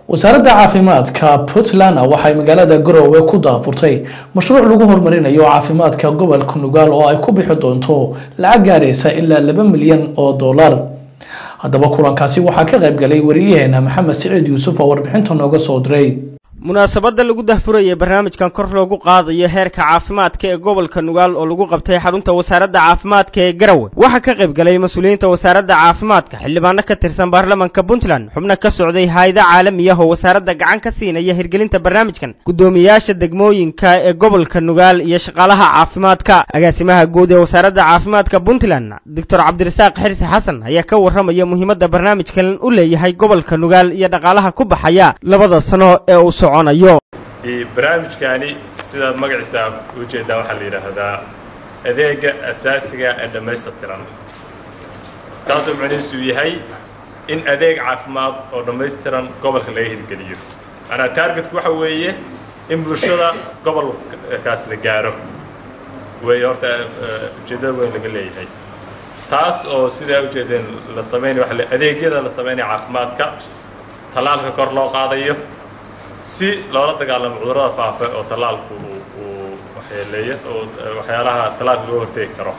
wasaaradda caafimaadka puntland waxay magaalada garowe ku daafurtay mashruuc lagu horumarinayo caafimaadka gobolka nugaal oo ay ku bixi doonto lacag gaaraysa ilaa laba milyan oo dollar haddaba kulankaasi waxaa ka qayb galay wariyaheena maxamed siciid yuusuf oo warbixinta nooga soo diray munaasabadda lagu dahfurayay barnaamijkan kor loogu qaadayo heerka caafimaadka ee gobolka nugaal oo lagu qabtay xarunta wasaaradda caafimaadka ee garowe waxaa ka qayb galay mas-uuliyiinta wasaaradda caafimaadka xildhibaano ka tirsan baarlamanka puntland xubno ka socday hayada caalami ah oo wasaaradda gacan ka siinaya hirgelinta barnaamijkan guddoomiyaasha degmooyinka ee gobolka nugaal iyo shaqaalaha caafimaadka agaasimaha guud ee wasaaradda caafimaadka puntland doctor cabdirasaaq xirsi xasan ayaa ka warramaya muhiimadda barnaamijkan u leeyahay gobolka nugaal iyo dhaqaalaha ku baxaya labada sano ee uu barnaamijkaani sidaad magaciisa ujeedaa waxaa la yidhaahdaa adeega asaasiga ee dhammaystirtiran taasoo macnihiisu yahay in adeeg caafimaad oo dhammaystiran gobolka laga hirgeliyo maanaa taargetku waxa weeye in bulshada gobolkaas la gaaro wey horta ujeeddada weyn laga leeyahay taas oo sidaa ujeedeen la samaynay waa adeegyada la samaynaya caafimaadka tallaalka kor loo qaadayo si loola dagaalamo cudurrada faafa oo tallaalku uu waxyeeleeyo oo waxyaalaha tallaalka loo hortegi karo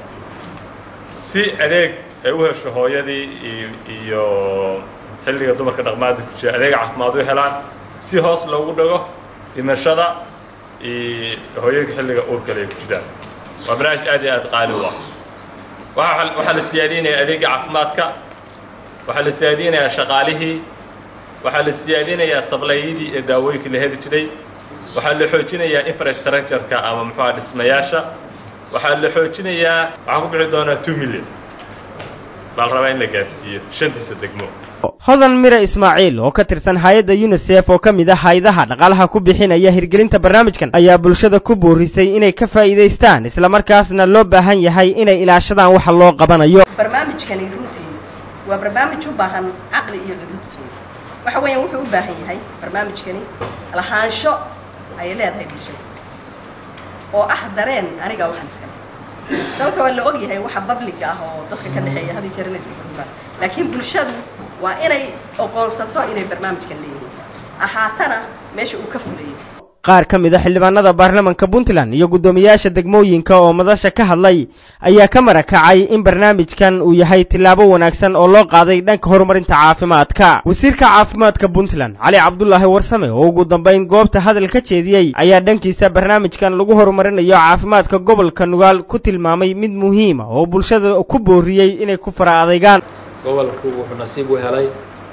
si adeeg ay u hesho hooyadii iyo xilliga dumarka dhaqmaada ku jira adeeg caafimaad u helaan si hoos loogu dhago dhimashada iyo hooyooyinka xilliga uurkale ay ku jiraan waa barnaamij aad iyo aad qaali u ah waxaa la siyaadinayaa adeegga caafimaadka waxaa la siyaadinayaa shaqaalihii waxaa la siyaadinayaa sablayadii ee daawooyinka la heli jiray waxaa la xoojinayaa infrastructure-ka ama muxuuha dhismayaasha waxaa la xoojinayaa waxaan ku bixi doonaa two million baa la rabaa in la gaarsiiyo shantiisa degmo hodan mire ismaaciil oo ka tirsan hay-adda unisef oo ka mid ah hay-adaha dhaqaalaha ku bixinaya hirgelinta barnaamijkan ayaa bulshada ku boorisay inay ka faa'iidaystaan islamarkaasna loo baahan yahay inay ilaashadaan waxa loo qabanayo barnaamijkani runtii waa barnaamij u baahan caqli iyo cudud waxa weeyaan wuxuu u baahan yahay barnaamijkani lahaansho ayay leedahay bulshada oo ah dareen aniga waxaan iskale sababta waa la og yahay waxa public ah oo dadka ka dhexeeya hadii jeer inay iska gurubaan laakiin bulshadu waa inay oqoonsato inay barnaamijkan leeyihiin ahaatana meesha uu ka fulayay qaar ka mid a xildhibaanada baarlamanka puntland iyo guddoomiyaasha degmooyinka oo madasha ka hadlay ayaa ka marakacay in barnaamijkan uu yahay tillaabo wanaagsan oo loo qaaday dhanka horumarinta caafimaadka wasiirka caafimaadka puntland cali cabdulaahi warsame oo ugu dambayn goobta hadal ka jeediyey ayaa dhankiisa barnaamijkan lagu horumarinayo caafimaadka gobolka nugaal ku tilmaamay mid muhiima oo bulshada ku booriyey inay ku fara adaygaan gobolku wuxuu nasiib u helay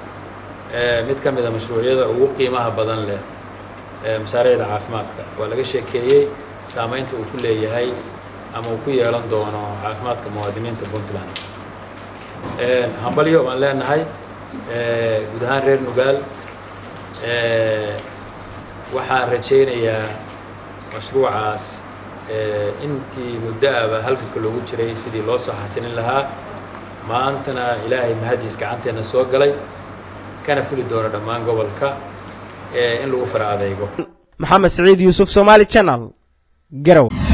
mid ka mid a mashruucyada ugu qiimaha badan leh mashaariicda caafimaadka waa laga sheekeeyey saamaynta uu ku leeyahay ama uu ku yeelan doono caafimaadka muwaadiniinta puntland hambalyo baan leenahay guud ahaan reer nugaal waxaan rajaynayaa mashruucaas intii muddo aba halganka loogu jiray sidii loo soo xasilin lahaa maantana ilaahay mahadiis gacanteenna soo galay kana fuli doono dhammaan gobolka in lagu fara adeego maxamed siciid yuusuf somaali channel garow